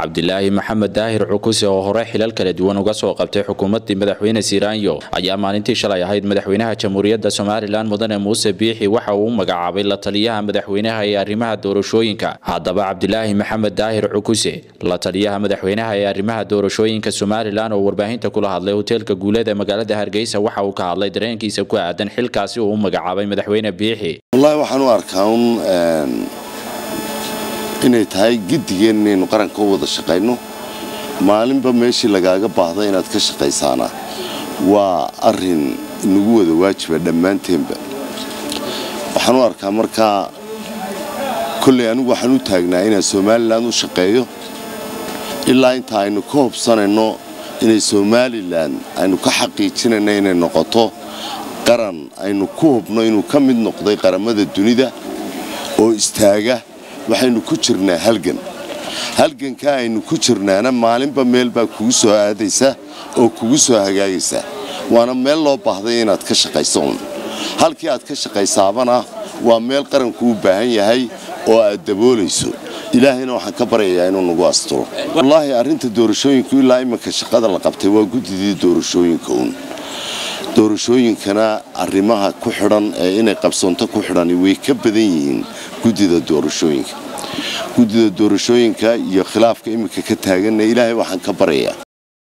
cabdilaahi maxamed daahir cukuse oo hore xilal kala duwan uga soo qabtay xukuumaddii madaxweyne siiraanyo ayaa maalintii shalay ahayd madaxweynaha jamhuuriyadda somalilan mudane muuse biixi waxa uu u magacaabay la taliyaha madaxweynaha ee arrimaha doorashooyinka haddaba cabdilaahi maxamed daahir cukuse la taliyaha madaxweynaha ee arrimaha doorashooyinka somalilan oo warbaahinta kula hadlay hoteelka guuleed ee magaalada hargeysa waxa uu ka hadlay dareenkiisa ku aadan xilkaasi uu u magacaabay madaxweyne biixi wallaahi waxaan u arkaa un inay tahay giddigeen inaynu qaranka u wada shaqayno maalinba meeshii lagaaga baahda inaad ka shaqaysaana waa arin inagu wada waajiba dhammaanteenba waxaan u arkaa markaa kolley anigu waxaan u taagnaa inaan somalilan u shaqeeyo ilaa inta aynu ka hobsanayno inay somalilan aynu ka xaqiijinayno inay noqoto qaran aynu ku hubno inuu ka mid noqday qaramada dunida oo istaaga waxaynu ku jirnaa halgan halgankaa aynu ku jirnaana maalinba meel baa kugu soo aadaysa oo kugu soo hagaagaysa waana meel loo baahday inaad ka shaqayso un halkii aad ka shaqaysaabana waa meel qaranku u baahan yahay oo aad daboolayso ilaahayna waxaan ka baryayaa inuu nagu asturo wallaahi arrinta doorashooyinku ilaa iminka shaqada la qabtay waa guddidii doorashooyinka uun doorashooyinkana arrimaha ku xidhan ee inay qabsoonto ku xidhani way ka badan yihiin guddida doorashooyinka guddida doorashooyinka iyo khilaafka iminka ka taaganna ilaahay waxaan ka baryayaa